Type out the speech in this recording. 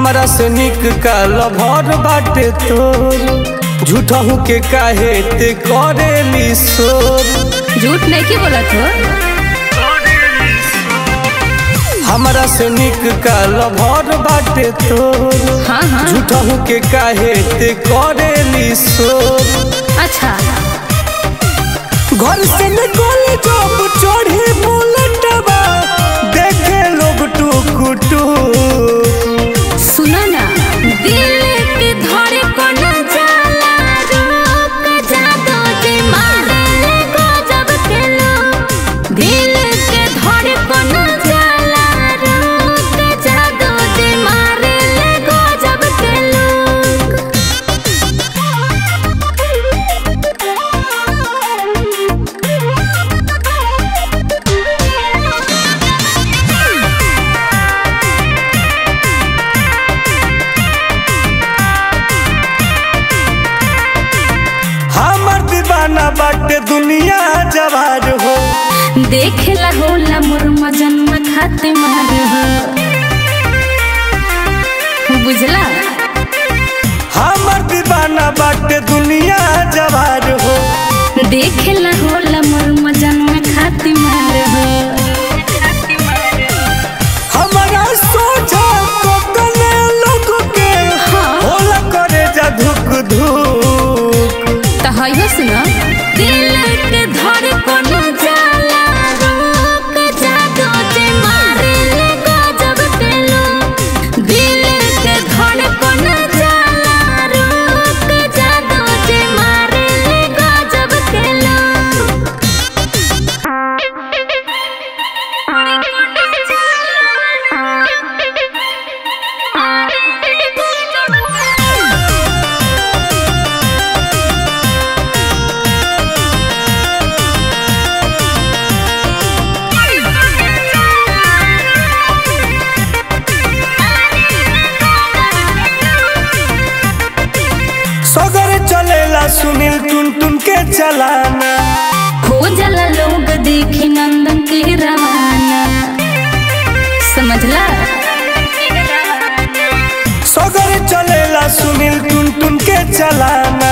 हमरा से निक काल भर बाटे तोर झूठहू के काहे ते करेली शोर झूठ नहीं की बोलत हो हमरा से निक काल भर बाटे तोर हाँ हाँ झूठहू के काहे ते करेली शोर अच्छा घर से निकल जब चढ़े बुलेटवा देखे लोग टुक टुक सुनो ना दिल के धड़े को न जाला रोक जादो जे मारे ले गजब के लोग दिल के धड़े को न जाला रोक जादो जे मारे ले गजब के लोग हमर दीवाना बाटे दुनिया जवार हो देखेला होला मोर मजन्म खाते मार हो बुझला हमर दीवाना बाटे दुनिया जवार हो देखेला होला मोर मजन्म खाते मार हो हमारा सोचा तो कने लोग के हाँ। होला करे जा धुक धुक तो है सुनो दिल के धड़ को न जाला रोक जादो जे मारे ले गजब के लोग दिल के धड़ को न जाला रोक जादो जे मारे ले गजब के लोग सगर चलेला सुनील टुन टुन के चलाना हो जाला लोग देखी नंदन के रवाना समझला सगर चलेला सुनील टुन टुन के चलाना